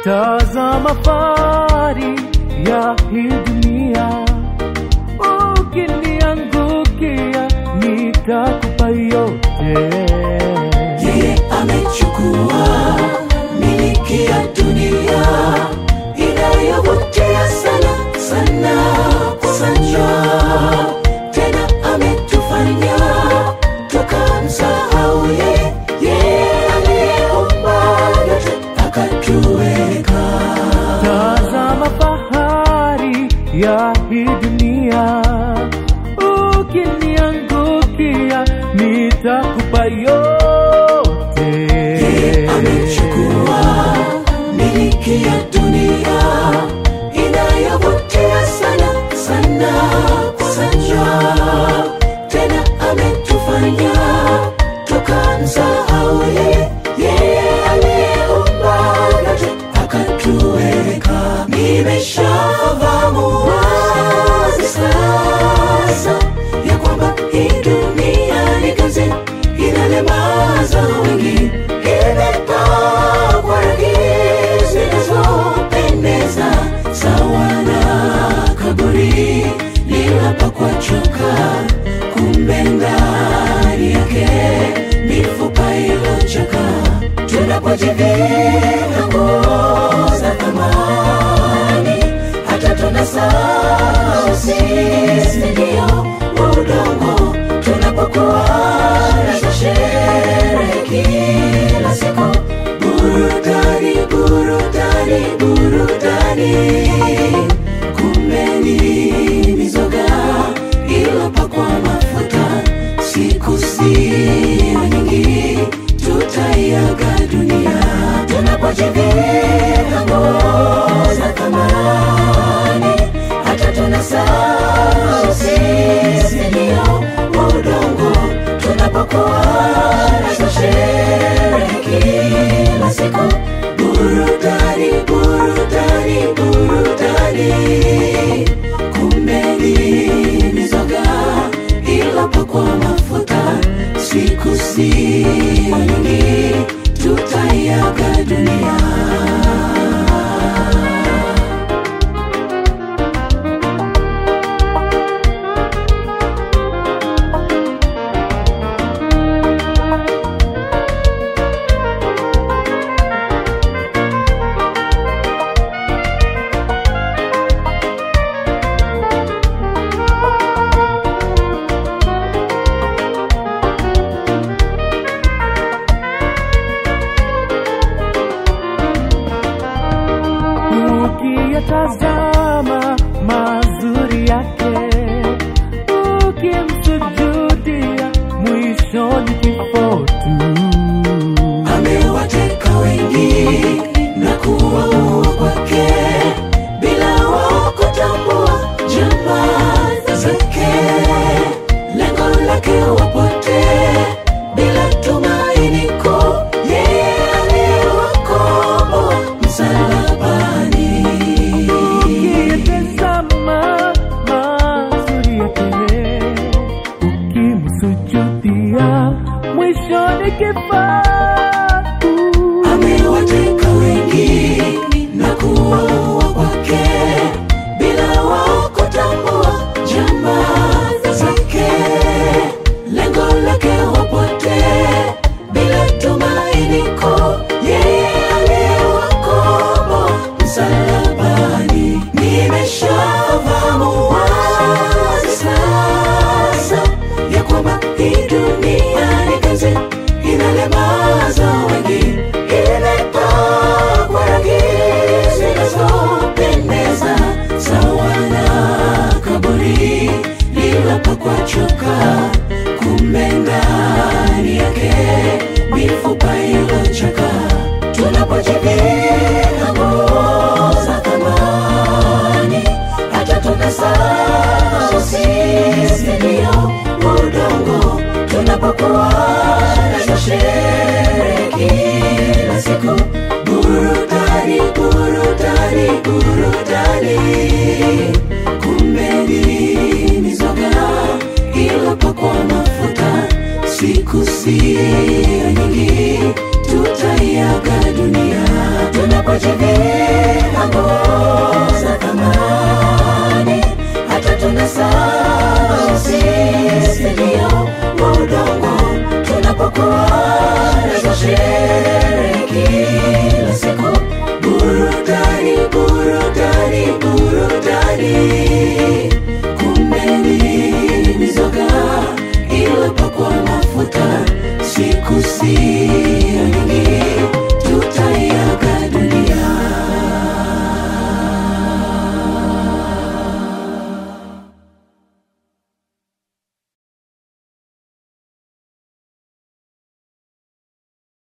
tazama fahari ya hii dunia, ukiniangukia nitakupa yote. yeye amechukua miliki ya dunia inayovutia sana sana sana, tena ametufanya tukamsahau yeye, yeye aliyeumba yote akatuweka Tazama fahari ya hii dunia, ukiniangukia nitakupa yote. amechukua miliki ya dunia inayovutia sana sana sana, tena ametufanya tukamsahau yeye, yeye aliyeumba yote akatuweka. Nimeshafahamu wazi sasa ya kwamba hii dunia ni kazi inalemaza wengi, imepakwa rangi zinazopendeza sawa na kaburi lililopakwa choka, kumbe ndani yake mifupa iliyochoka. Tunapojivika nguo za thamani, hata tunasahau sisi ndio udongo tunapokuwa na sherehe kila siku, burudani, burudani, burudani, kumbe ni mizoga iliyopakwa mafuta. Siku sio nyingi, tutaiaga dunia tunapojivika nguo za thamani, hata tunasahau sisi ndio udongo tunapokuwa na sherehe kila siku, burudani, burudani, burudani, kumbe ni mizoga iliyopakwa mafuta. Siku sio nyingi, tutaiaga dunia. ukiyatazama mazuri yake, ukimsujudia mwishoni kifo tu. amewateka wengi na kuwaua kwake bila wao kutambua jamaa zake. Lengo lake wapotee bila tumaini kuu, yeye aliyewakomboa msalabani. Ukiyatazama mazuri yake, ukimsujudia mwishoni kifo tu. amewateka wengi kwa ajili